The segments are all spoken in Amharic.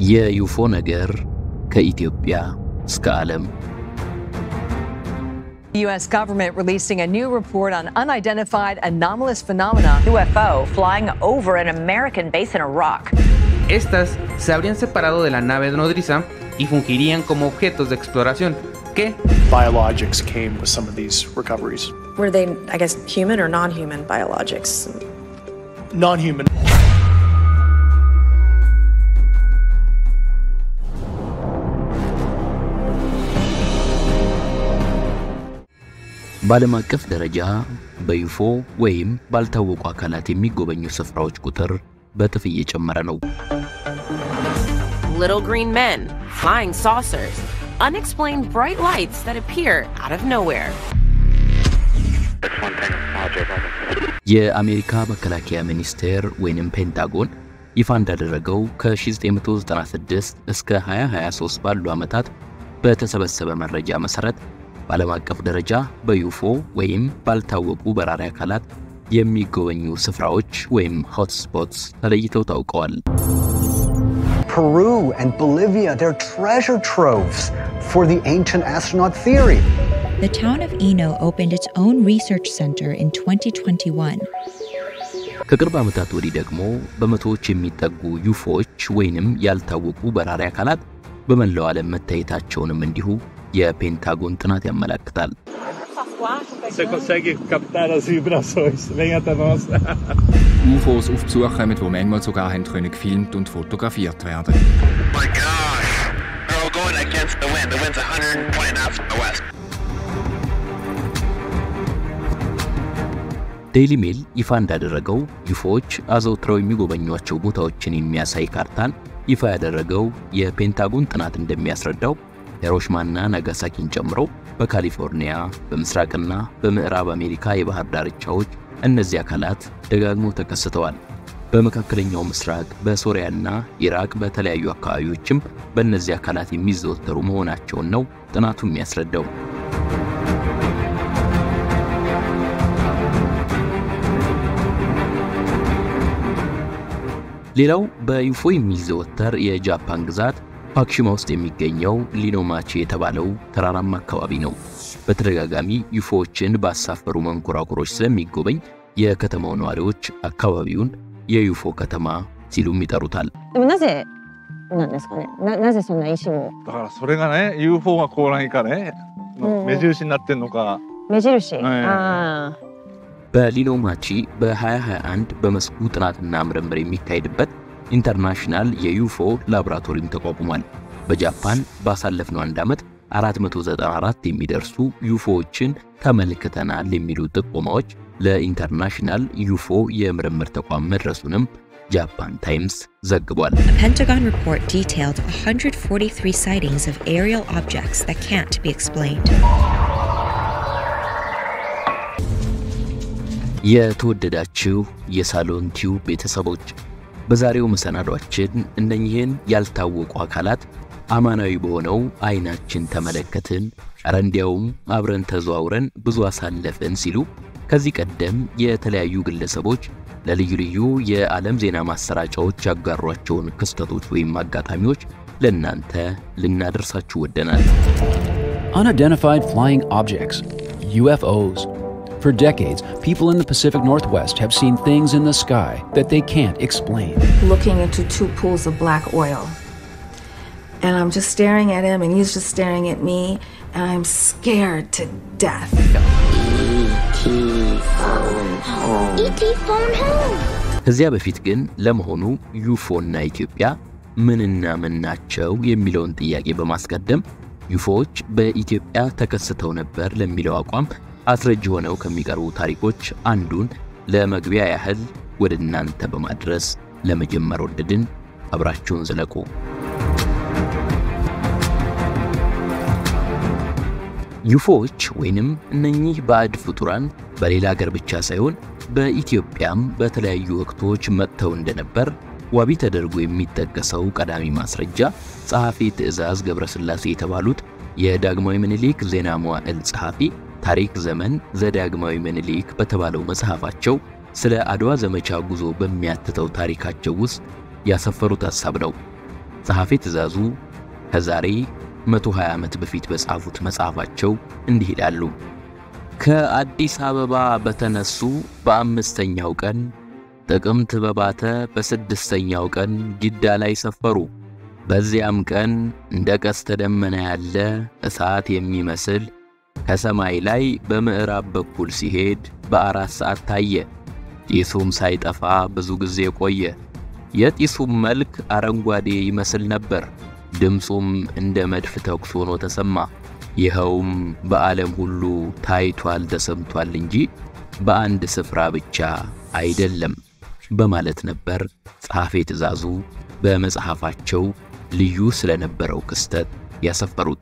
የዩፎ ነገር ከኢትዮጵያ እስከ ዓለም The U.S. government releasing a new report on unidentified anomalous phenomena. UFO flying over an American base in Iraq. Estas se habrían separado de la nave nodriza y fungirían como objetos de exploración que biologics came with some of these recoveries. Were they, I guess, human or non human biologics? Non human. በዓለም አቀፍ ደረጃ በዩፎ ወይም ባልታወቁ አካላት የሚጎበኙ ስፍራዎች ቁጥር በእጥፍ እየጨመረ ነው። Little green men, flying saucers, unexplained bright lights that appear out of nowhere. የአሜሪካ መከላከያ ሚኒስቴር ወይንም ፔንታጎን ይፋ እንዳደረገው ከ1996 እስከ 2023 ባሉ ዓመታት በተሰበሰበ መረጃ መሠረት በዓለም አቀፍ ደረጃ በዩፎ ወይም ባልታወቁ በራሪ አካላት የሚጎበኙ ስፍራዎች ወይም ሆትስፖትስ ተለይተው ታውቀዋል። Peru and Bolivia, they're treasure troves for the ancient astronaut theory. The town of Eno opened its own research center in 2021. ከቅርብ ዓመታት ወዲህ ደግሞ በመቶዎች የሚጠጉ ዩፎዎች ወይንም ያልታወቁ በራሪ አካላት በመላው ዓለም መታየታቸውንም እንዲሁ የፔንታጎን ጥናት ያመለክታል። Se consegue captar as vibrações. Venha até nós. UFOs auf Besuch kommen, die manchmal sogar haben können gefilmt und fotografiert werden. My gosh! They're all going against the wind. The wind's 120 knots from the west. ዴይሊ ሜል ይፋ እንዳደረገው ዩፎዎች አዘውትረው የሚጎበኟቸው ቦታዎችን የሚያሳይ ካርታን ይፋ ያደረገው የፔንታጎን ጥናት እንደሚያስረዳው ሂሮሺማና ናጋሳኪን ጨምሮ በካሊፎርኒያ በምስራቅና በምዕራብ አሜሪካ የባህር ዳርቻዎች እነዚህ አካላት ደጋግሞ ተከስተዋል። በመካከለኛው ምስራቅ በሶሪያና ኢራቅ በተለያዩ አካባቢዎችም በእነዚህ አካላት የሚዘወተሩ መሆናቸውን ነው ጥናቱ የሚያስረዳው። ሌላው በዩፎ የሚዘወተር የጃፓን ግዛት ፓክሺማ ውስጥ የሚገኘው ሊኖማቺ የተባለው ተራራማ አካባቢ ነው። በተደጋጋሚ ዩፎዎችን ባሳፈሩ መንኮራኩሮች ስለሚጎበኝ የከተማው ነዋሪዎች አካባቢውን የዩፎ ከተማ ሲሉም ይጠሩታል። でもなぜなんですかねななぜそんな石をだからそれがね、UFO が来ないかね、 うん目印になってんのか。 目印、 はいあ በሊኖማቺ በ2021 በመስኩ ጥናትና ምርምር የሚካሄድበት ኢንተርናሽናል የዩፎ ላቦራቶሪም ተቋቁሟል። በጃፓን ባሳለፍነው አንድ ዓመት 494 የሚደርሱ ዩፎዎችን ተመልክተናል የሚሉ ጥቆማዎች ለኢንተርናሽናል ዩፎ የምርምር ተቋም መድረሱንም ጃፓን ታይምስ ዘግቧል። A Pentagon report detailed 143 sightings of aerial objects that can't be explained. የተወደዳችሁ የሳሎን ቲዩብ ቤተሰቦች በዛሬው መሰናዷችን እነኚህን ያልታወቁ አካላት አማናዊ በሆነው አይናችን ተመለከትን፣ ኧረ እንዲያውም አብረን ተዘዋውረን ብዙ አሳለፍን ሲሉ ከዚህ ቀደም የተለያዩ ግለሰቦች ለልዩ ልዩ የዓለም ዜና ማሰራጫዎች ያጋሯቸውን ክስተቶች ወይም አጋጣሚዎች ለእናንተ ልናደርሳችሁ ወደናል። Unidentified flying objects, UFOs. For decades, people in the Pacific Northwest have seen things in the sky that they can't explain. looking into two pools of black oil. And I'm just staring at him, and he's just staring at me, and I'm scared to death. E.T. phone home. ከዚያ በፊት ግን ለመሆኑ ዩፎና ኢትዮጵያ ምንና ምን ናቸው የሚለውን ጥያቄ በማስቀደም ዩፎዎች በኢትዮጵያ ተከስተው ነበር ለሚለው አቋም አስረጅ ሆነው ከሚቀርቡ ታሪኮች አንዱን ለመግቢያ ያህል ወደ እናንተ በማድረስ ለመጀመር ወደድን። አብራችሁን ዝለቁ። ዩፎዎች ወይንም እነኚህ ባዕድ ፍጡራን በሌላ ሀገር ብቻ ሳይሆን በኢትዮጵያም በተለያዩ ወቅቶች መጥተው እንደነበር ዋቢ ተደርጎ የሚጠቀሰው ቀዳሚ ማስረጃ ጸሐፊ ትእዛዝ ገብረስላሴ የተባሉት የዳግማዊ ምኒልክ ዜና መዋዕል ጸሐፊ ታሪክ ዘመን ዘዳግማዊ ምኒልክ በተባለው መጽሐፋቸው ስለ አድዋ ዘመቻ ጉዞ በሚያትተው ታሪካቸው ውስጥ ያሰፈሩት ሐሳብ ነው። ጸሐፌ ትእዛዙ ከዛሬ 120 ዓመት በፊት በጻፉት መጽሐፋቸው እንዲህ ይላሉ። ከአዲስ አበባ በተነሱ በአምስተኛው ቀን ጥቅምት በባተ በስድስተኛው ቀን ጅዳ ላይ ሰፈሩ። በዚያም ቀን እንደ ቀስተ ደመና ያለ እሳት የሚመስል ከሰማይ ላይ በምዕራብ በኩል ሲሄድ በአራት ሰዓት ታየ። ጢሱም ሳይጠፋ ብዙ ጊዜ ቆየ። የጢሱም መልክ አረንጓዴ ይመስል ነበር። ድምፁም እንደ መድፍ ተኩስ ሆኖ ተሰማ። ይኸውም በዓለም ሁሉ ታይቷል ተሰምቷል እንጂ በአንድ ስፍራ ብቻ አይደለም በማለት ነበር ጸሐፌ ትእዛዙ በመጽሐፋቸው ልዩ ስለነበረው ክስተት ያሰፈሩት።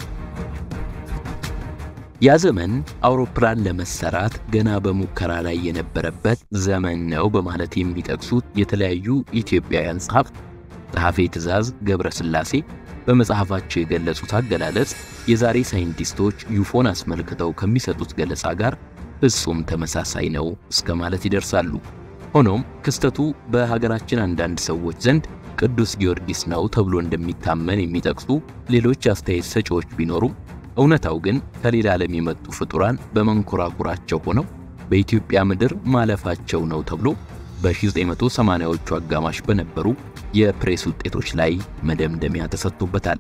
ያ ዘመን አውሮፕላን ለመሰራት ገና በሙከራ ላይ የነበረበት ዘመን ነው በማለት የሚጠቅሱት የተለያዩ ኢትዮጵያውያን ጸሐፍት ጸሐፌ ትእዛዝ ገብረ ሥላሴ በመጽሐፋቸው የገለጹት አገላለጽ የዛሬ ሳይንቲስቶች ዩፎን አስመልክተው ከሚሰጡት ገለጻ ጋር ፍጹም ተመሳሳይ ነው እስከ ማለት ይደርሳሉ። ሆኖም ክስተቱ በሀገራችን አንዳንድ ሰዎች ዘንድ ቅዱስ ጊዮርጊስ ነው ተብሎ እንደሚታመን የሚጠቅሱ ሌሎች አስተያየት ሰጪዎች ቢኖሩም እውነታው ግን ከሌላ ዓለም የመጡ ፍጡራን በመንኮራኩራቸው ሆነው በኢትዮጵያ ምድር ማለፋቸው ነው ተብሎ በ1980ዎቹ አጋማሽ በነበሩ የፕሬስ ውጤቶች ላይ መደምደሚያ ተሰጥቶበታል።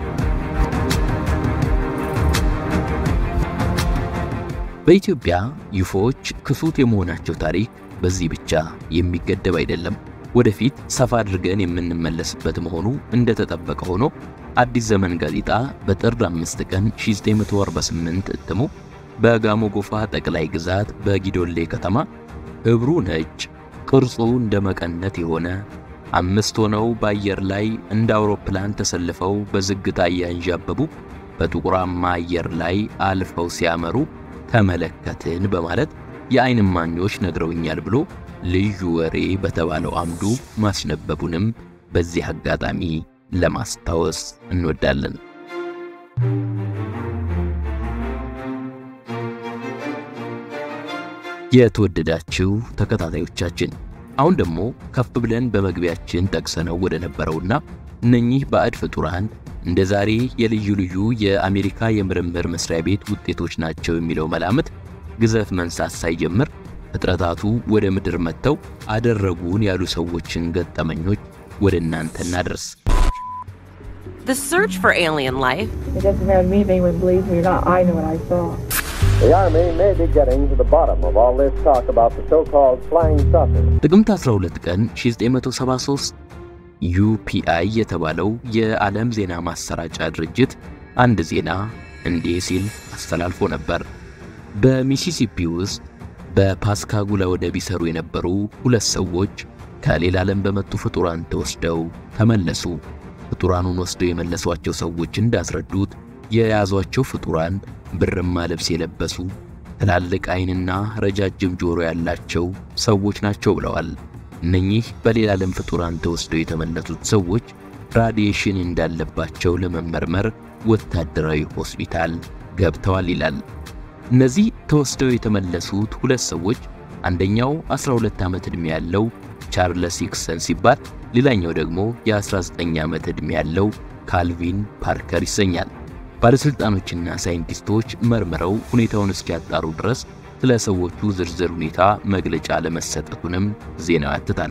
በኢትዮጵያ ዩፎዎች ክሱት የመሆናቸው ታሪክ በዚህ ብቻ የሚገደብ አይደለም። ወደፊት ሰፋ አድርገን የምንመለስበት መሆኑ እንደተጠበቀ ሆኖ አዲስ ዘመን ጋዜጣ በጥር 5 ቀን 1948 እትሙ በጋሞ ጎፋ ጠቅላይ ግዛት በጊዶሌ ከተማ ህብሩ ነጭ ቅርጹ እንደ መቀነት የሆነ አምስት ሆነው በአየር ላይ እንደ አውሮፕላን ተሰልፈው በዝግታ እያንዣበቡ በጥቁራማ አየር ላይ አልፈው ሲያመሩ ተመለከትን በማለት የዓይን እማኞች ነግረውኛል ብሎ ልዩ ወሬ በተባለው አምዱ ማስነበቡንም በዚህ አጋጣሚ ለማስታወስ እንወዳለን። የተወደዳችሁ ተከታታዮቻችን አሁን ደግሞ ከፍ ብለን በመግቢያችን ጠቅሰነው ወደ ነበረውና እነኚህ ባዕድ ፍጡራን እንደ ዛሬ የልዩ ልዩ የአሜሪካ የምርምር መስሪያ ቤት ውጤቶች ናቸው የሚለው መላምት ግዘፍ መንሳት ሳይጀምር ፍጥረታቱ ወደ ምድር መጥተው አደረጉን ያሉ ሰዎችን ገጠመኞች ወደ እናንተ እናደርስ። The search for alien life It doesn't matter to me if anyone believes me or not. I know what I saw. The Army may be getting to the bottom of all this talk about the so-called flying saucers. ጥቅምት 12 ቀን 1973 ዩፒአይ የተባለው የዓለም ዜና ማሰራጫ ድርጅት አንድ ዜና እንዲህ ሲል አስተላልፎ ነበር። በሚሲሲፒ ውስጥ በፓስካጉላ ወደብ ይሰሩ የነበሩ ሁለት ሰዎች ከሌላ ዓለም በመጡ ፍጡራን ተወስደው ተመለሱ። ፍጡራኑን ወስደው የመለሷቸው ሰዎች እንዳስረዱት የያዟቸው ፍጡራን ብርማ ልብስ የለበሱ ትላልቅ ዓይንና ረጃጅም ጆሮ ያላቸው ሰዎች ናቸው ብለዋል። እነኚህ በሌላ ዓለም ፍጡራን ተወስደው የተመለሱት ሰዎች ራዲዬሽን እንዳለባቸው ለመመርመር ወታደራዊ ሆስፒታል ገብተዋል ይላል። እነዚህ ተወስደው የተመለሱት ሁለት ሰዎች አንደኛው 12 ዓመት ዕድሜ ያለው ቻርለስ ሂክሰን ሲባል ሌላኛው ደግሞ የ19 ዓመት ዕድሜ ያለው ካልቪን ፓርከር ይሰኛል። ባለሥልጣኖችና ሳይንቲስቶች መርምረው ሁኔታውን እስኪያጣሩ ድረስ ስለ ሰዎቹ ዝርዝር ሁኔታ መግለጫ ለመሰጠቱንም ዜናው ያትታል።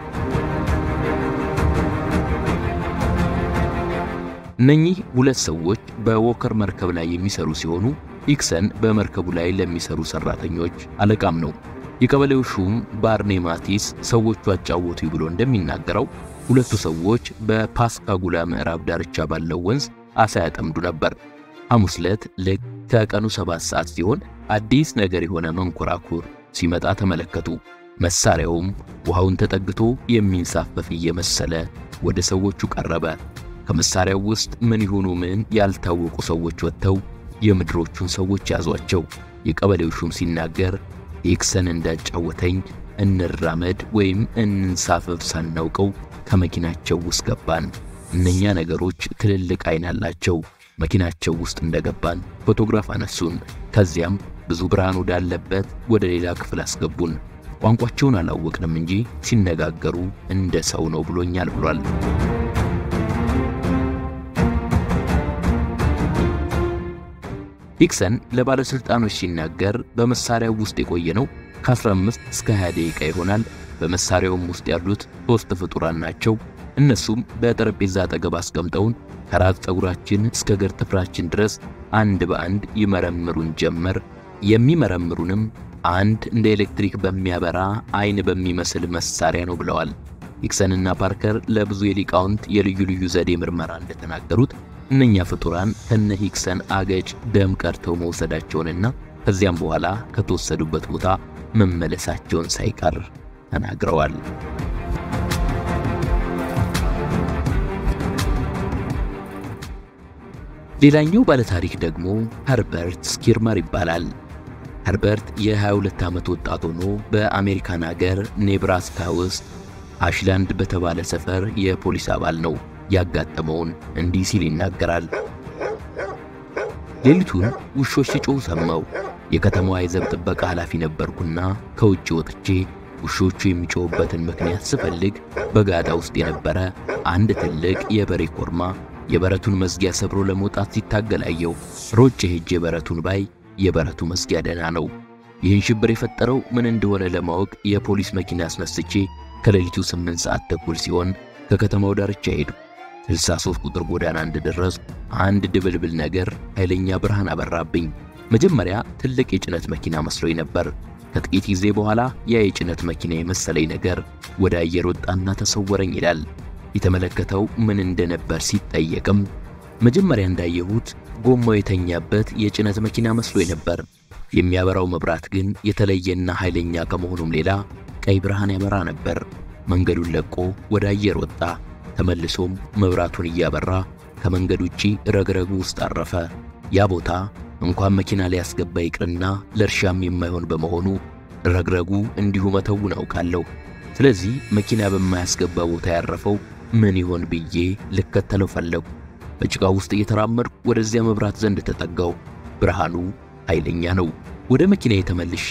እነኚህ ሁለት ሰዎች በዎከር መርከብ ላይ የሚሰሩ ሲሆኑ ሂክሰን በመርከቡ ላይ ለሚሰሩ ሰራተኞች አለቃም ነው። የቀበሌው ሹም ባርኔ ማቲስ ሰዎቹ አጫወቱ ብሎ እንደሚናገረው ሁለቱ ሰዎች በፓስካጉላ ምዕራብ ዳርቻ ባለው ወንዝ አሳ ያጠምዱ ነበር። ሐሙስ ዕለት ልክ ከቀኑ ሰባት ሰዓት ሲሆን አዲስ ነገር የሆነ መንኮራኩር ሲመጣ ተመለከቱ። መሳሪያውም ውሃውን ተጠግቶ የሚንሳፈፍ እየመሰለ ወደ ሰዎቹ ቀረበ። ከመሳሪያው ውስጥ ምን ይሁኑ ምን ያልታወቁ ሰዎች ወጥተው የምድሮቹን ሰዎች ያዟቸው። የቀበሌው ሹም ሲናገር ሂክሰን እንዳጫወተኝ እንራመድ ወይም እንንሳፈፍ ሳናውቀው ከመኪናቸው ውስጥ ገባን። እነኛ ነገሮች ትልልቅ ዓይን አላቸው። መኪናቸው ውስጥ እንደገባን ፎቶግራፍ አነሱን። ከዚያም ብዙ ብርሃን ወዳለበት ወደ ሌላ ክፍል አስገቡን። ቋንቋቸውን አላወቅንም እንጂ ሲነጋገሩ እንደ ሰው ነው ብሎኛል ብሏል። ሂክሰን ለባለሥልጣኖች ሲናገር በመሳሪያው ውስጥ የቆየነው ከ15 እስከ 20 ደቂቃ ይሆናል። በመሳሪያውም ውስጥ ያሉት ሦስት ፍጡራን ናቸው። እነሱም በጠረጴዛ አጠገብ አስቀምጠውን ከራስ ፀጉራችን እስከ እግር ጥፍራችን ድረስ አንድ በአንድ ይመረምሩን ጀመር። የሚመረምሩንም አንድ እንደ ኤሌክትሪክ በሚያበራ አይን በሚመስል መሳሪያ ነው ብለዋል። ሂክሰንና ፓርከር ለብዙ የሊቃውንት የልዩ ልዩ ዘዴ ምርመራ እንደተናገሩት እነኛ ፍጡራን ከነ ሂክሰን አገጭ ደም ቀርተው መውሰዳቸውንና ከዚያም በኋላ ከተወሰዱበት ቦታ መመለሳቸውን ሳይቀር ተናግረዋል። ሌላኛው ባለታሪክ ደግሞ ኸርበርት ስኪርመር ይባላል። ኸርበርት የ22 ዓመት ወጣት ሆኖ በአሜሪካን አገር ኔብራስካ ውስጥ አሽላንድ በተባለ ሰፈር የፖሊስ አባል ነው። ያጋጠመውን እንዲህ ሲል ይናገራል። ሌሊቱን ውሾች ሲጮሁ ሰማው። የከተማዋ የዘብ ጥበቃ ኃላፊ ነበርኩና ከውጭ ወጥቼ ውሾቹ የሚጮሁበትን ምክንያት ስፈልግ በጋዳ ውስጥ የነበረ አንድ ትልቅ የበሬ ኮርማ የበረቱን መዝጊያ ሰብሮ ለመውጣት ሲታገል አየው። ሮጬ ሄጄ በረቱን ባይ የበረቱ መዝጊያ ደህና ነው። ይህን ሽብር የፈጠረው ምን እንደሆነ ለማወቅ የፖሊስ መኪና አስነስቼ ከሌሊቱ 8 ሰዓት ተኩል ሲሆን ከከተማው ዳርቻ ሄዱ። 63 ቁጥር ጎዳና እንደደረስ አንድ ድብልብል ነገር ኃይለኛ ብርሃን አበራብኝ። መጀመሪያ ትልቅ የጭነት መኪና መስሎኝ ነበር። ከጥቂት ጊዜ በኋላ ያ የጭነት መኪና የመሰለኝ ነገር ወደ አየር ወጣና ተሰወረኝ ይላል። የተመለከተው ምን እንደነበር ሲጠየቅም መጀመሪያ እንዳየሁት ጎማው የተኛበት የጭነት መኪና መስሎኝ ነበር። የሚያበራው መብራት ግን የተለየና ኃይለኛ ከመሆኑም ሌላ ቀይ ብርሃን ያበራ ነበር። መንገዱን ለቆ ወደ አየር ወጣ። ተመልሶም መብራቱን እያበራ ከመንገድ ውጪ ረግረጉ ውስጥ አረፈ። ያ ቦታ እንኳን መኪና ሊያስገባ ይቅርና ለእርሻም የማይሆን በመሆኑ ረግረጉ እንዲሁ መተውን አውቃለሁ። ስለዚህ መኪና በማያስገባ ቦታ ያረፈው ምን ይሆን ብዬ ልከተለው ፈለጉ። በጭቃ ውስጥ እየተራመድኩ ወደዚያ መብራት ዘንድ ተጠጋው። ብርሃኑ ኃይለኛ ነው። ወደ መኪና የተመልሼ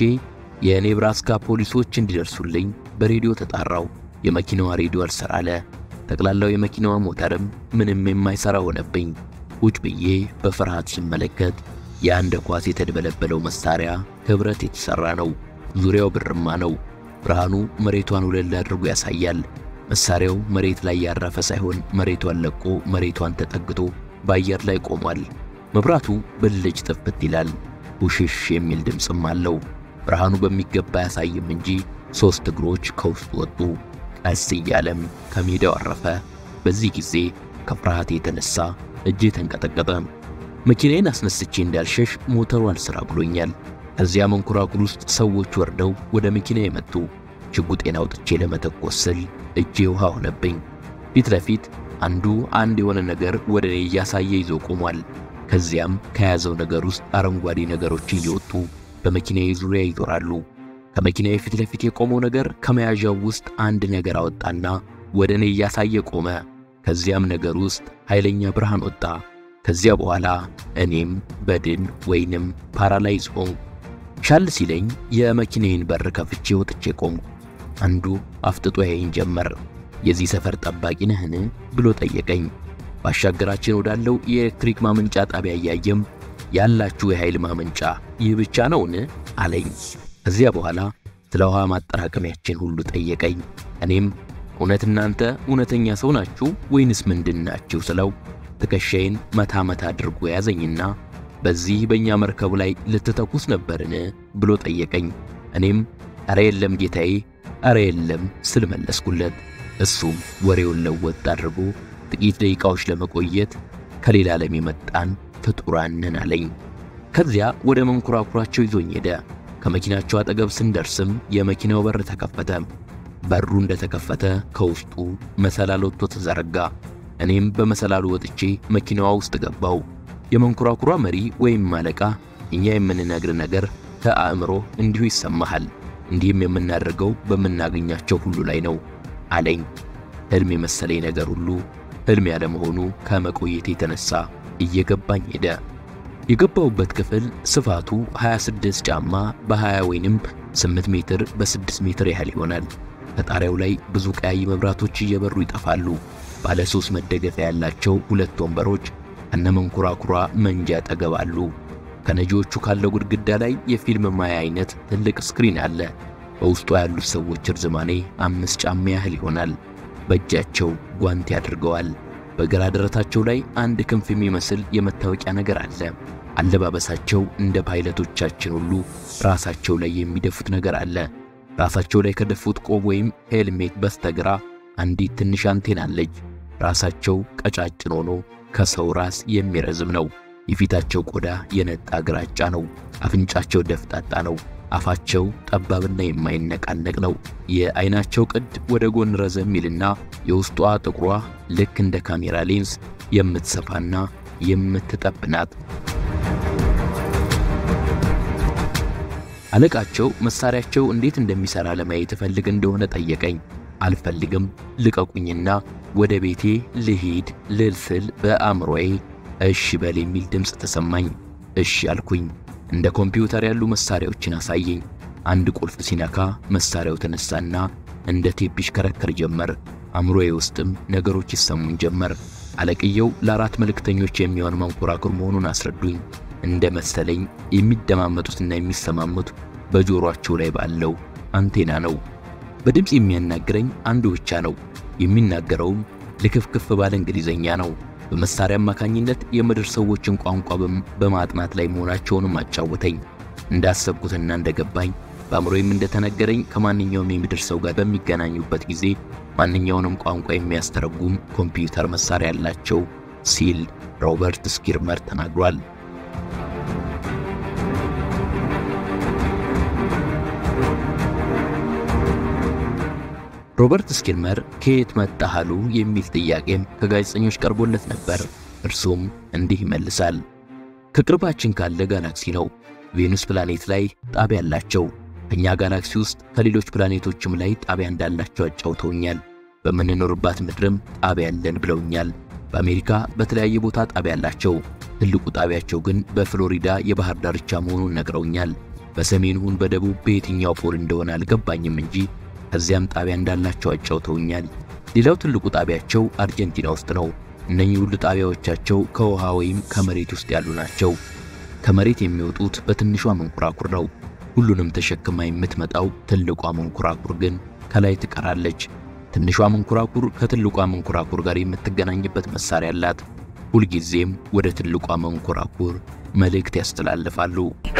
የኔብራስካ ፖሊሶች እንዲደርሱልኝ በሬዲዮ ተጣራው። የመኪናዋ ሬዲዮ አልሰራ አለ። ጠቅላላው የመኪናዋ ሞተርም ምንም የማይሰራ ሆነብኝ። ቁጭ ብዬ በፍርሃት ስመለከት የአንድ ኳስ የተደበለበለው መሳሪያ ከብረት የተሰራ ነው። ዙሪያው ብርማ ነው። ብርሃኑ መሬቷን ወለል አድርጎ ያሳያል። መሳሪያው መሬት ላይ ያረፈ ሳይሆን መሬቷን ለቆ መሬቷን ተጠግቶ በአየር ላይ ቆሟል። መብራቱ ብልጭ ጥፍት ይላል። ውሽሽ የሚል ድምፅም አለው። ብርሃኑ በሚገባ ያሳይም እንጂ ሦስት እግሮች ከውስጡ ወጡ። ቀስ እያለም ከሜዳው አረፈ። በዚህ ጊዜ ከፍርሃት የተነሳ እጄ ተንቀጠቀጠ። መኪናዬን አስነስቼ እንዳልሸሽ ሞተሩ አልሥራ ብሎኛል። ከዚያ መንኮራኩር ውስጥ ሰዎች ወርደው ወደ መኪና የመጡ ሽጉጤን አውጥቼ ለመተኮስ ስል እጄ ውሃ ሆነብኝ። ፊት ለፊት አንዱ አንድ የሆነ ነገር ወደ እኔ እያሳየ ይዞ ቆሟል። ከዚያም ከያዘው ነገር ውስጥ አረንጓዴ ነገሮች እየወጡ በመኪናዬ ዙሪያ ይዞራሉ። ከመኪናዬ ፊት ለፊት የቆመው ነገር ከመያዣው ውስጥ አንድ ነገር አወጣና ወደ እኔ እያሳየ ቆመ። ከዚያም ነገር ውስጥ ኃይለኛ ብርሃን ወጣ። ከዚያ በኋላ እኔም በድን ወይንም ፓራላይዝ ሆንኩ። ሻል ሲለኝ የመኪናዬን በር ከፍቼ ወጥቼ ቆምኩ። አንዱ አፍጥጦ ያየኝ ጀመር። የዚህ ሰፈር ጠባቂ ነህን ብሎ ጠየቀኝ። ባሻገራችን ወዳለው የኤሌክትሪክ ማመንጫ ጣቢያ እያየም ያላችሁ የኃይል ማመንጫ ይህ ብቻ ነውን አለኝ። ከዚያ በኋላ ስለ ውሃ ማጠራቀሚያችን ሁሉ ጠየቀኝ። እኔም እውነት እናንተ እውነተኛ ሰው ናችሁ ወይንስ ምንድን ናችሁ ስለው ትከሻዬን መታ መታ አድርጎ ያዘኝና በዚህ በእኛ መርከብ ላይ ልትተኩስ ነበርን ብሎ ጠየቀኝ። እኔም አረ የለም ጌታዬ፣ አረ የለም ስል መለስኩለት። እሱም ወሬውን ለወጥ አድርጎ ጥቂት ደቂቃዎች ለመቆየት ከሌላ ዓለም የመጣን ፍጡራን ነን አለኝ። ከዚያ ወደ መንኮራኩራቸው ይዞኝ ሄደ። ከመኪናቸው አጠገብ ስንደርስም የመኪናው በር ተከፈተ። በሩ እንደተከፈተ ከውስጡ መሰላል ወጥቶ ተዘረጋ። እኔም በመሰላሉ ወጥቼ መኪናዋ ውስጥ ገባው። የመንኮራኩሯ መሪ ወይም አለቃ እኛ የምንነግር ነገር ከአእምሮ እንዲሁ ይሰማሃል፣ እንዲህም የምናደርገው በምናገኛቸው ሁሉ ላይ ነው አለኝ። ሕልም የመሰለኝ ነገር ሁሉ ሕልም ያለመሆኑ ከመቆየት የተነሳ እየገባኝ ሄደ። የገባውበት ክፍል ስፋቱ 26 ጫማ በ20 ወይንም 8 ሜትር በ6 ሜትር ያህል ይሆናል። ከጣሪያው ላይ ብዙ ቀያይ መብራቶች እየበሩ ይጠፋሉ። ባለ ሶስት መደገፊያ ያላቸው ሁለት ወንበሮች ከነመንኮራኩሯ መንጃ አጠገብ አሉ። ከነጂዎቹ ካለው ግድግዳ ላይ የፊልም ማያ አይነት ትልቅ ስክሪን አለ። በውስጡ ያሉት ሰዎች እርዝማኔ አምስት ጫማ ያህል ይሆናል። በእጃቸው ጓንት አድርገዋል። በግራ ደረታቸው ላይ አንድ ክንፍ የሚመስል የመታወቂያ ነገር አለ። አለባበሳቸው እንደ ፓይለቶቻችን ሁሉ ራሳቸው ላይ የሚደፉት ነገር አለ። ራሳቸው ላይ ከደፉት ቆብ ወይም ሄልሜት በስተግራ አንዲት ትንሽ አንቴና አለች። ራሳቸው ቀጫጭን ሆኖ ከሰው ራስ የሚረዝም ነው። የፊታቸው ቆዳ የነጣ ግራጫ ነው። አፍንጫቸው ደፍጣጣ ነው። አፋቸው ጠባብና የማይነቃነቅ ነው። የአይናቸው ቅድ ወደ ጎን ረዘም ይልና የውስጧ ጥቁሯ ልክ እንደ ካሜራ ሌንስ የምትሰፋና የምትጠብ ናት። አለቃቸው መሳሪያቸው እንዴት እንደሚሰራ ለማየት እፈልግ እንደሆነ ጠየቀኝ። አልፈልግም፣ ልቀቁኝና ወደ ቤቴ ልሂድ ልል ስል በአእምሮዬ እሺ በል የሚል ድምፅ ተሰማኝ። እሺ አልኩኝ። እንደ ኮምፒውተር ያሉ መሳሪያዎችን አሳየኝ። አንድ ቁልፍ ሲነካ መሳሪያው ተነሳና እንደ ቴፕ ይሽከረከር ጀመር። አእምሮዬ ውስጥም ነገሮች ይሰሙኝ ጀመር። አለቅየው ለአራት መልእክተኞች የሚሆን መንኮራኩር መሆኑን አስረዱኝ። እንደ መሰለኝ የሚደማመጡትና የሚሰማሙት በጆሮአቸው ላይ ባለው አንቴና ነው። በድምፅ የሚያናግረኝ አንዱ ብቻ ነው። የሚናገረውም ልክፍክፍ ባለ እንግሊዘኛ ነው። በመሳሪያ አማካኝነት የምድር ሰዎችን ቋንቋ በማጥናት ላይ መሆናቸውንም አጫወተኝ። እንዳሰብኩትና እንደገባኝ በአእምሮዬም እንደተነገረኝ ከማንኛውም የምድር ሰው ጋር በሚገናኙበት ጊዜ ማንኛውንም ቋንቋ የሚያስተረጉም ኮምፒውተር መሳሪያ ያላቸው ሲል ሮበርት ስኪርመር ተናግሯል። ሮበርት ስኪርመር ከየት መጣህ አሉ የሚል ጥያቄም ከጋዜጠኞች ቀርቦለት ነበር። እርሱም እንዲህ ይመልሳል። ከቅርባችን ካለ ጋላክሲ ነው። ቬኑስ ፕላኔት ላይ ጣቢያ አላቸው። ከኛ ጋላክሲ ውስጥ ከሌሎች ፕላኔቶችም ላይ ጣቢያ እንዳላቸው አጫውተውኛል። በምንኖርባት ምድርም ጣቢያ አለን ብለውኛል። በአሜሪካ በተለያየ ቦታ ጣቢያ አላቸው። ትልቁ ጣቢያቸው ግን በፍሎሪዳ የባህር ዳርቻ መሆኑን ነግረውኛል። በሰሜን ይሁን በደቡብ በየትኛው ፖል እንደሆነ አልገባኝም እንጂ ከዚያም ጣቢያ እንዳላቸው አጫውተውኛል። ሌላው ትልቁ ጣቢያቸው አርጀንቲና ውስጥ ነው። እነኚህ ሁሉ ጣቢያዎቻቸው ከውሃ ወይም ከመሬት ውስጥ ያሉ ናቸው። ከመሬት የሚወጡት በትንሿ መንኮራኩር ነው። ሁሉንም ተሸክማ የምትመጣው ትልቋ መንኮራኩር ግን ከላይ ትቀራለች። ትንሿ መንኮራኩር ከትልቋ መንኮራኩር ጋር የምትገናኝበት መሳሪያ አላት። ሁልጊዜም ወደ ትልቋ መንኮራኩር መልእክት ያስተላልፋሉ።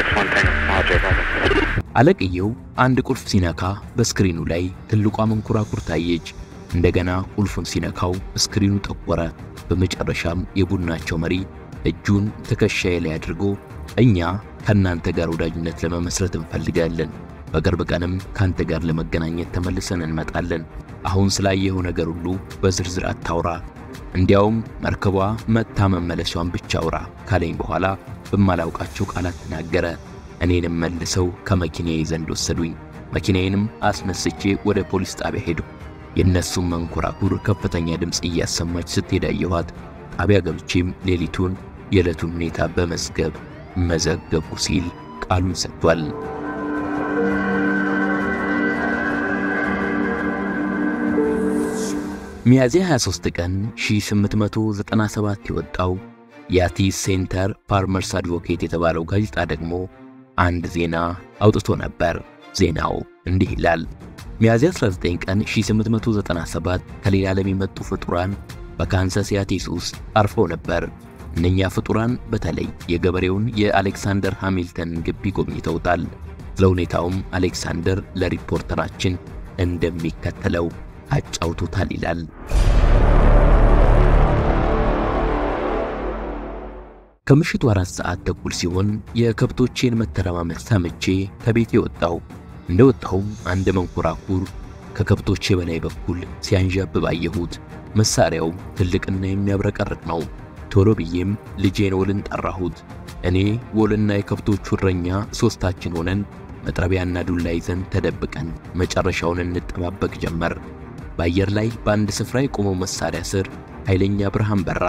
አለቅየው አንድ ቁልፍ ሲነካ በስክሪኑ ላይ ትልቋ መንኮራኩር ታየች። እንደገና ቁልፉን ሲነካው ስክሪኑ ጠቆረ። በመጨረሻም የቡድናቸው መሪ እጁን ትከሻዬ ላይ አድርጎ እኛ ከእናንተ ጋር ወዳጅነት ለመመስረት እንፈልጋለን። በቅርብ ቀንም ካንተ ጋር ለመገናኘት ተመልሰን እንመጣለን። አሁን ስላየኸው ነገር ሁሉ በዝርዝር አታውራ፣ እንዲያውም መርከቧ መታ መመለሷን ብቻ አውራ ካለኝ በኋላ በማላውቃቸው ቃላት ተናገረ። እኔንም መልሰው ከመኪናዬ ዘንድ ወሰዱኝ። መኪናዬንም አስነስቼ ወደ ፖሊስ ጣቢያ ሄዱ። የእነሱም መንኮራኩር ከፍተኛ ድምፅ እያሰማች ስትሄድ አየኋት። ጣቢያ ገብቼም ሌሊቱን የዕለቱን ሁኔታ በመዝገብ መዘገቡ ሲል ቃሉን ሰጥቷል። ሚያዝያ 23 ቀን 1897 የወጣው የአቲስ ሴንተር ፋርመርስ አድቮኬት የተባለው ጋዜጣ ደግሞ አንድ ዜና አውጥቶ ነበር። ዜናው እንዲህ ይላል። ሚያዝያ 19 ቀን 1897 ከሌላ ዓለም የመጡ ፍጡራን በካንሳስ ያቲስ ውስጥ አርፈው ነበር። እነኛ ፍጡራን በተለይ የገበሬውን የአሌክሳንደር ሃሚልተንን ግቢ ጎብኝተውታል። ስለ ሁኔታውም አሌክሳንደር ለሪፖርተራችን እንደሚከተለው አጫውቶታል ይላል። ከምሽቱ አራት ሰዓት ተኩል ሲሆን የከብቶቼን መተረማመድ ሰምቼ ከቤቴ ወጣሁ። እንደ ወጣሁም አንድ መንኮራኩር ከከብቶቼ በላይ በኩል ሲያንዣብብ አየሁት። መሳሪያው ትልቅና የሚያብረቀርቅ ነው። ቶሎ ብዬም ልጄን ወልን ጠራሁት። እኔ ወልና የከብቶቹ እረኛ ሦስታችን ሆነን መጥረቢያና ዱላ ይዘን ተደብቀን መጨረሻውን እንጠባበቅ ጀመር። በአየር ላይ በአንድ ስፍራ የቆመው መሳሪያ ስር ኃይለኛ ብርሃን በራ።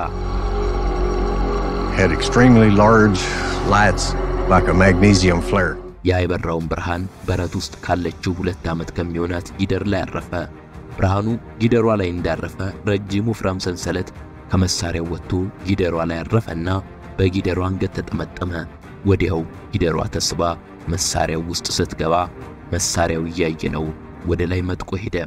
had extremely large lights like a magnesium flare. ያ የበራውን ብርሃን በረት ውስጥ ካለችው ሁለት ዓመት ከሚሆናት ጊደር ላይ አረፈ። ብርሃኑ ጊደሯ ላይ እንዳረፈ ረጅም ወፍራም ሰንሰለት ከመሳሪያው ወጥቶ ጊደሯ ላይ አረፈና በጊደሯ አንገት ተጠመጠመ። ወዲያው ጊደሯ ተስባ መሳሪያው ውስጥ ስትገባ መሳሪያው እያየ ነው ወደ ላይ መጥቆ ሄደ።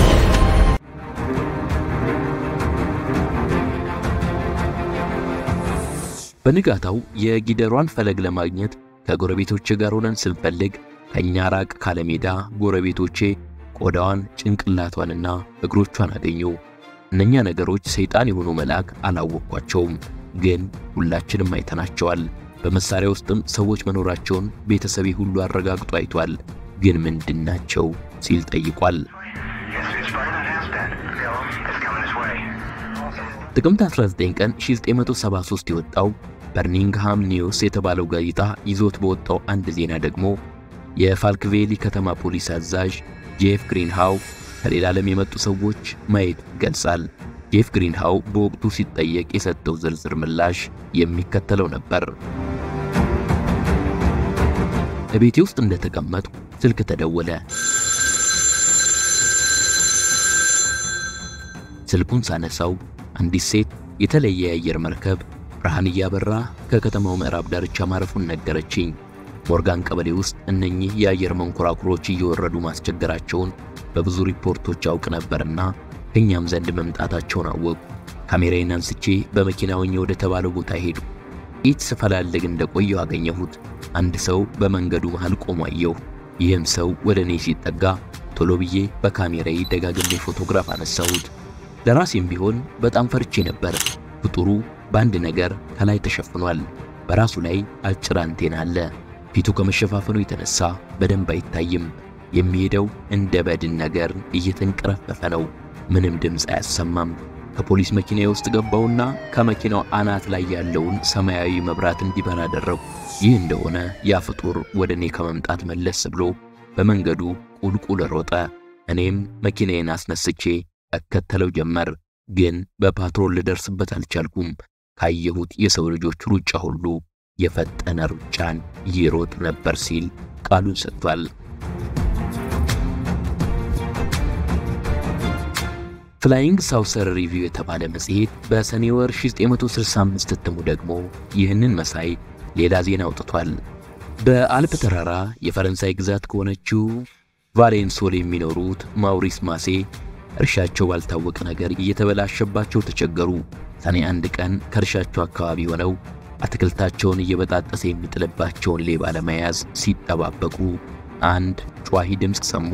በንጋታው የጊደሯን ፈለግ ለማግኘት ከጎረቤቶቼ ጋር ሆነን ስንፈልግ ከእኛ ራቅ ካለ ሜዳ ጎረቤቶቼ ቆዳዋን፣ ጭንቅላቷንና እግሮቿን አገኙ። እነኛ ነገሮች ሰይጣን የሆኑ መልአክ አላወቅኳቸውም፣ ግን ሁላችንም አይተናቸዋል። በመሳሪያ ውስጥም ሰዎች መኖራቸውን ቤተሰቤ ሁሉ አረጋግጦ አይቷል። ግን ምንድናቸው ሲል ጠይቋል። ጥቅምት 19 ቀን 1973 የወጣው በርሚንግሃም ኒውስ የተባለው ጋዜጣ ይዞት በወጣው አንድ ዜና ደግሞ የፋልክቬሊ ከተማ ፖሊስ አዛዥ ጄፍ ግሪንሃው ከሌላ ዓለም የመጡ ሰዎች ማየት ይገልጻል። ጄፍ ግሪንሃው በወቅቱ ሲጠየቅ የሰጠው ዝርዝር ምላሽ የሚከተለው ነበር። እቤቴ ውስጥ እንደተቀመጥኩ ስልክ ተደወለ። ስልኩን ሳነሳው አንዲት ሴት የተለየ የአየር መርከብ ብርሃን እያበራ ከከተማው ምዕራብ ዳርቻ ማረፉን ነገረችኝ። ሞርጋን ቀበሌ ውስጥ እነኚህ የአየር መንኮራኩሮች እየወረዱ ማስቸገራቸውን በብዙ ሪፖርቶች አውቅ ነበርና ከኛም ዘንድ መምጣታቸውን አወቁ። ካሜራዬን አንስቼ በመኪና ሆኜ ወደ ተባለው ቦታ ሄዱ። ኢት ስፈላልግ እንደቆየው አገኘሁት። አንድ ሰው በመንገዱ መሃል ቆሞ አየሁ። ይህም ሰው ወደ እኔ ሲጠጋ ቶሎ ብዬ በካሜራዬ ደጋግሜ ፎቶግራፍ አነሳሁት። ለራሴም ቢሆን በጣም ፈርቼ ነበር። ፍጡሩ በአንድ ነገር ከላይ ተሸፍኗል። በራሱ ላይ አጭር አንቴና አለ። ፊቱ ከመሸፋፈኑ የተነሳ በደንብ አይታይም። የሚሄደው እንደ በድን ነገር እየተንቀረፈፈ ነው። ምንም ድምፅ አያሰማም። ከፖሊስ መኪና ውስጥ ገባውና ከመኪናው አናት ላይ ያለውን ሰማያዊ መብራት እንዲበራ አደረጉ። ይህ እንደሆነ ያ ፍጡር ወደ እኔ ከመምጣት መለስ ብሎ በመንገዱ ቁልቁል ሮጠ። እኔም መኪናዬን አስነስቼ እከተለው ጀመር። ግን በፓትሮል ልደርስበት አልቻልኩም። ካየሁት የሰው ልጆች ሩጫ ሁሉ የፈጠነ ሩጫን ይሮጥ ነበር ሲል ቃሉን ሰጥቷል። ፍላይንግ ሳውሰር ሪቪው የተባለ መጽሔት በሰኔ ወር 1965 እትሙ ደግሞ ይህንን መሳይ ሌላ ዜና አውጥቷል። በአልፕ ተራራ የፈረንሳይ ግዛት ከሆነችው ቫሌንሶል የሚኖሩት ማውሪስ ማሴ እርሻቸው ባልታወቀ ነገር እየተበላሸባቸው ተቸገሩ። ሰኔ አንድ ቀን ከእርሻቸው አካባቢ ሆነው አትክልታቸውን እየበጣጠሰ የሚጥልባቸውን ሌባ ለመያዝ ሲጠባበቁ አንድ ጯሂ ድምፅ ሰሙ።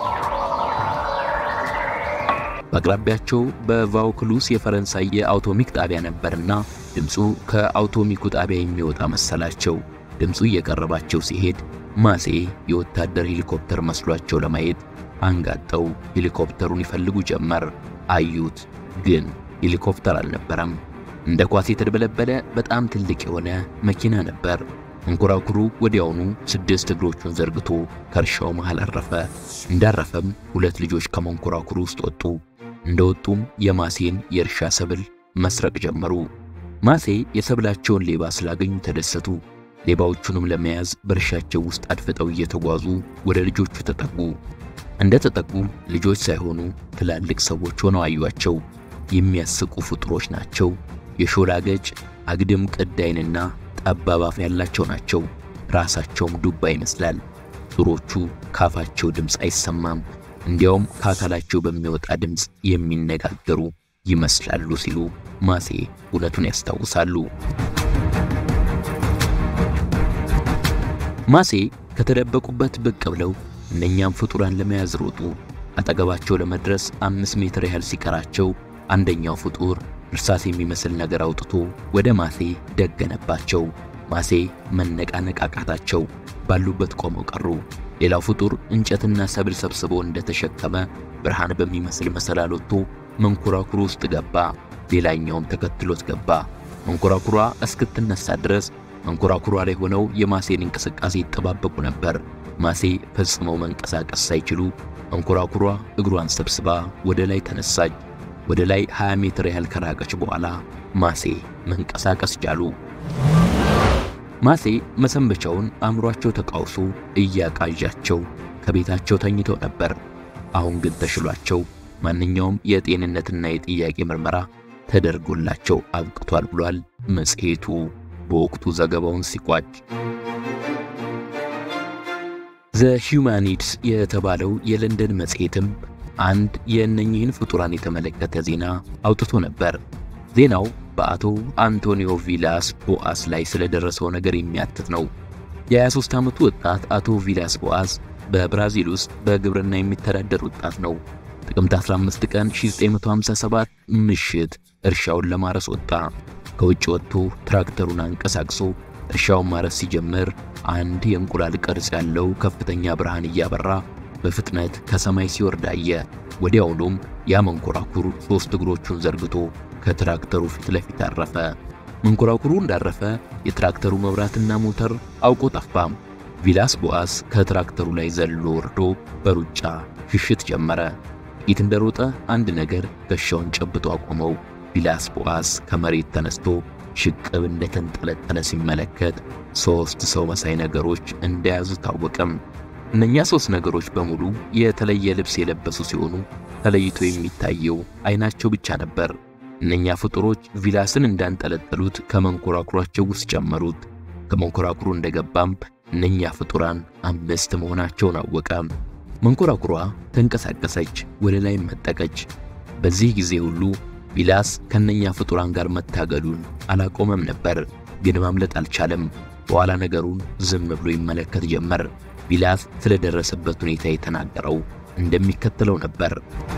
በአቅራቢያቸው በቫውክሉስ የፈረንሳይ የአውቶሚክ ጣቢያ ነበርና ድምፁ ከአውቶሚኩ ጣቢያ የሚወጣ መሰላቸው። ድምፁ እየቀረባቸው ሲሄድ ማሴ የወታደር ሄሊኮፕተር መስሏቸው ለማየት አንጋጠው ሄሊኮፕተሩን ይፈልጉ ጀመር። አዩት፣ ግን ሄሊኮፕተር አልነበረም። እንደ ኳስ የተደበለበለ በጣም ትልቅ የሆነ መኪና ነበር። መንኮራኩሩ ወዲያውኑ ስድስት እግሮቹን ዘርግቶ ከእርሻው መሃል አረፈ። እንዳረፈም ሁለት ልጆች ከመንኮራኩሩ ውስጥ ወጡ። እንደወጡም የማሴን የእርሻ ሰብል መስረቅ ጀመሩ። ማሴ የሰብላቸውን ሌባ ስላገኙ ተደሰቱ። ሌባዎቹንም ለመያዝ በእርሻቸው ውስጥ አድፍጠው እየተጓዙ ወደ ልጆቹ ተጠጉ። እንደ ተጠጉ ልጆች ሳይሆኑ ትላልቅ ሰዎች ሆነው አዩአቸው። የሚያስቁ ፍጡሮች ናቸው። የሾላ ገጭ፣ አግድም ቅድ ዓይንና ጠባብ አፍ ያላቸው ናቸው። ራሳቸውም ዱባ ይመስላል። ፍጡሮቹ ካፋቸው ድምፅ አይሰማም፣ እንዲያውም ከአካላቸው በሚወጣ ድምፅ የሚነጋገሩ ይመስላሉ ሲሉ ማሴ እውነቱን ያስታውሳሉ። ማሴ ከተደበቁበት ብቅ ብለው እነኛም ፍጡራን ለመያዝ ሮጡ። አጠገባቸው ለመድረስ አምስት ሜትር ያህል ሲቀራቸው አንደኛው ፍጡር እርሳስ የሚመስል ነገር አውጥቶ ወደ ማሴ ደገነባቸው። ማሴ መነቃነቅ አቃታቸው። ባሉበት ቆመው ቀሩ። ሌላው ፍጡር እንጨትና ሰብል ሰብስቦ እንደተሸከመ ብርሃን በሚመስል መሰላል ወጥቶ መንኮራኩሩ ውስጥ ገባ። ሌላኛውም ተከትሎት ገባ። መንኮራኩሯ እስክትነሳ ድረስ መንኮራኩሯ ላይ ሆነው የማሴን እንቅስቃሴ ይጠባበቁ ነበር። ማሴ ፈጽመው መንቀሳቀስ ሳይችሉ መንኮራኩሯ እግሯን ሰብስባ ወደ ላይ ተነሳች። ወደ ላይ 20 ሜትር ያህል ከራቀች በኋላ ማሴ መንቀሳቀስ ቻሉ። ማሴ መሰንበቻውን አእምሯቸው ተቃውሶ እያቃዣቸው ከቤታቸው ተኝተው ነበር። አሁን ግን ተሽሏቸው ማንኛውም የጤንነትና የጥያቄ ምርመራ ተደርጎላቸው አብቅቷል ብሏል መጽሔቱ በወቅቱ ዘገባውን ሲቋጭ። ዘ ሂውማኒድስ የተባለው የለንደን መጽሔትም አንድ የእነኚህን ፍጡራን የተመለከተ ዜና አውጥቶ ነበር። ዜናው በአቶ አንቶኒዮ ቪላስ ቦአስ ላይ ስለደረሰው ነገር የሚያትት ነው። የ23 ዓመቱ ወጣት አቶ ቪላስ ቦአስ በብራዚል ውስጥ በግብርና የሚተዳደር ወጣት ነው። ጥቅምት 15 ቀን 1957 ምሽት እርሻውን ለማረስ ወጣ። ከውጭ ወጥቶ ትራክተሩን አንቀሳቅሶ እርሻውን ማረስ ሲጀምር አንድ የእንቁላል ቅርጽ ያለው ከፍተኛ ብርሃን እያበራ በፍጥነት ከሰማይ ሲወርድ አየ። ወዲያውኑም ያ መንኮራኩር ሦስት እግሮቹን ዘርግቶ ከትራክተሩ ፊት ለፊት አረፈ። መንኮራኩሩ እንዳረፈ የትራክተሩ መብራትና ሞተር አውቆ ጠፋም። ቪላስ ቦአስ ከትራክተሩ ላይ ዘሎ ወርዶ በሩጫ ሽሽት ጀመረ። ጥቂት እንደሮጠ አንድ ነገር ጋሻውን ጨብጦ አቆመው። ቪላስ ቦአስ ከመሬት ተነስቶ ሽቅብ እንደተንጠለጠለ ሲመለከት ሦስት ሰው መሳይ ነገሮች እንደያዙ ታወቀም። እነኛ ሦስት ነገሮች በሙሉ የተለየ ልብስ የለበሱ ሲሆኑ ተለይቶ የሚታየው ዓይናቸው ብቻ ነበር። እነኛ ፍጡሮች ቪላስን እንዳንጠለጠሉት ከመንኮራኩራቸው ውስጥ ጨመሩት። ከመንኮራኩሩ እንደገባም እነኛ ፍጡራን አምስት መሆናቸውን አወቀ። መንኮራኩሯ ተንቀሳቀሰች፣ ወደ ላይ መጠቀች። በዚህ ጊዜ ሁሉ ቪላስ ከነኛ ፍጡራን ጋር መታገሉን አላቆመም ነበር፣ ግን ማምለጥ አልቻለም። በኋላ ነገሩን ዝም ብሎ ይመለከት ጀመር። ቪላስ ስለደረሰበት ሁኔታ የተናገረው እንደሚከተለው ነበር።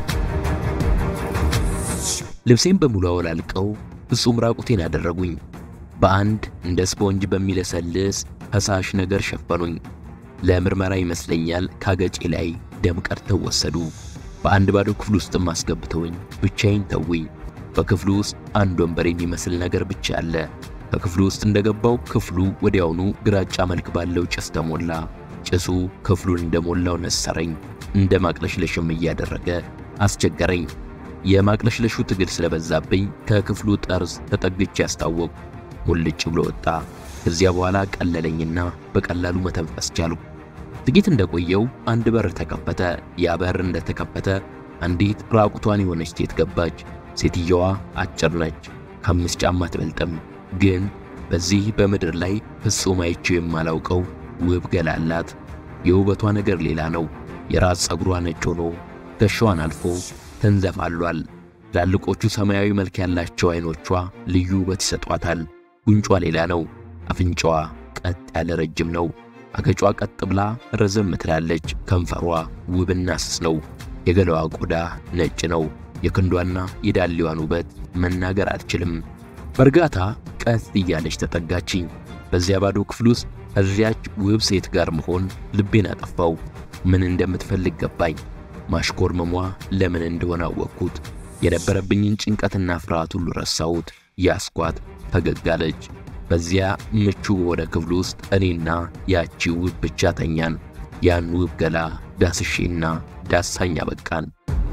ልብሴን በሙሉ አወላልቀው ፍጹም ራቁቴን አደረጉኝ። በአንድ እንደ ስፖንጅ በሚለሰልስ ፈሳሽ ነገር ሸፈኑኝ። ለምርመራ ይመስለኛል ካገጬ ላይ ደም ቀድተው ወሰዱ። በአንድ ባዶ ክፍል ውስጥም አስገብተውኝ ብቻዬን ተውኝ። በክፍሉ ውስጥ አንድ ወንበር የሚመስል ነገር ብቻ አለ። ከክፍሉ ውስጥ እንደገባው ክፍሉ ወዲያውኑ ግራጫ መልክ ባለው ጭስ ተሞላ። ጭሱ ክፍሉን እንደሞላው ነሰረኝ፣ እንደ ማቅለሽለሽም እያደረገ አስቸገረኝ። የማቅለሽለሹ ትግል ስለበዛብኝ ከክፍሉ ጠርዝ ተጠግቼ ያስታወቁ ሙልጭ ብሎ ወጣ። ከዚያ በኋላ ቀለለኝና በቀላሉ መተንፈስ ቻልኩ። ጥቂት እንደቆየው አንድ በር ተከፈተ። ያ በር እንደተከፈተ አንዲት ራቁቷን የሆነች ሴት ገባች። ሴትየዋ አጭር ነች፣ ከአምስት ጫማ አትበልጥም። ግን በዚህ በምድር ላይ ፍጹም አይቼው የማላውቀው ውብ ገላ አላት። የውበቷ ነገር ሌላ ነው። የራስ ፀጉሯ ነጭ ሆኖ ትከሻዋን አልፎ ተንዘፋሏል። ትላልቆቹ ሰማያዊ መልክ ያላቸው አይኖቿ ልዩ ውበት ይሰጧታል። ጉንጯ ሌላ ነው። አፍንጫዋ ቀጥ ያለ ረጅም ነው። አገጯ ቀጥ ብላ ረዘም ትላለች። ከንፈሯ ውብና ስስ ነው። የገላዋ ቆዳ ነጭ ነው። የክንዷና የዳሌዋን ውበት መናገር አልችልም። በእርጋታ ቀስ እያለች ተጠጋችኝ። በዚያ ባዶ ክፍል ውስጥ ከዚያች ውብ ሴት ጋር መሆን ልቤን አጠፋው። ምን እንደምትፈልግ ገባኝ። ማሽኮርመሟ ለምን እንደሆነ አወቅኩት። የነበረብኝን ጭንቀትና ፍርሃት ሁሉ ረሳሁት። ያስኳት ፈገግ አለች። በዚያ ምቹ በሆነ ክፍል ውስጥ እኔና ያቺ ውብ ብቻ ተኛን። ያን ውብ ገላ ዳስሼና ዳሳኝ አበቃን።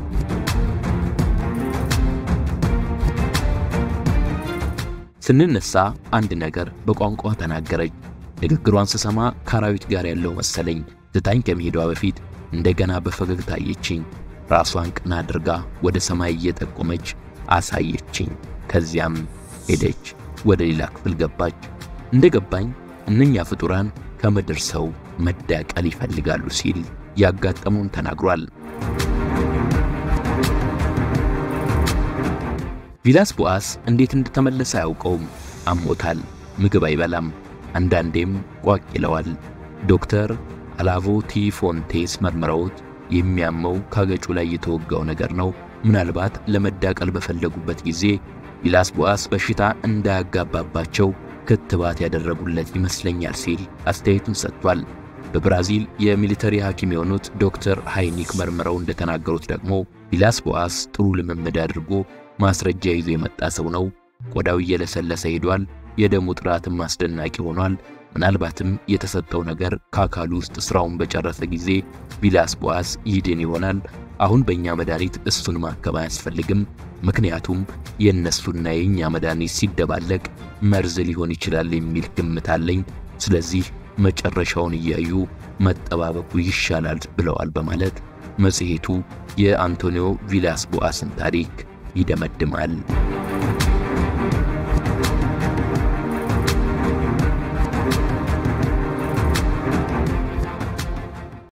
ስንነሳ አንድ ነገር በቋንቋ ተናገረች። ንግግሯን ስሰማ ከአራዊት ጋር ያለው መሰለኝ። ትታኝ ከመሄዷ በፊት እንደገና በፈገግታ አየችኝ። ራሷን ቀና አድርጋ ወደ ሰማይ እየጠቆመች አሳየችኝ። ከዚያም ሄደች። ወደ ሌላ ክፍል ገባች። እንደገባኝ እነኛ ፍጡራን ከምድር ሰው መዳቀል ይፈልጋሉ ሲል ያጋጠመውን ተናግሯል። ቪላስ ቦአስ እንዴት እንደተመለሰ አያውቀውም። አሞታል። ምግብ አይበላም። አንዳንዴም ቋቅ ይለዋል። ዶክተር አላቮ ቲ ፎንቴስ መርምረውት የሚያመው ካገጩ ላይ የተወጋው ነገር ነው። ምናልባት ለመዳቀል በፈለጉበት ጊዜ ቪላስ ቦአስ በሽታ እንዳያጋባባቸው ክትባት ያደረጉለት ይመስለኛል ሲል አስተያየቱን ሰጥቷል። በብራዚል የሚሊተሪ ሐኪም የሆኑት ዶክተር ሃይኒክ መርምረው እንደተናገሩት ደግሞ ቪላስ ቦአስ ጥሩ ልምምድ አድርጎ ማስረጃ ይዞ የመጣ ሰው ነው። ቆዳው እየለሰለሰ ሄዷል። የደሙ ጥራትም አስደናቂ ሆኗል። ምናልባትም የተሰጠው ነገር ከአካሉ ውስጥ ስራውን በጨረሰ ጊዜ ቪላስ ቦአስ ይድን ይሆናል። አሁን በእኛ መድኃኒት እሱን ማከም አያስፈልግም። ምክንያቱም የእነሱና የእኛ መድኃኒት ሲደባለቅ መርዝ ሊሆን ይችላል የሚል ግምት አለኝ። ስለዚህ መጨረሻውን እያዩ መጠባበቁ ይሻላል ብለዋል በማለት መጽሔቱ የአንቶኒዮ ቪላስ ቦአስን ታሪክ ይደመድማል።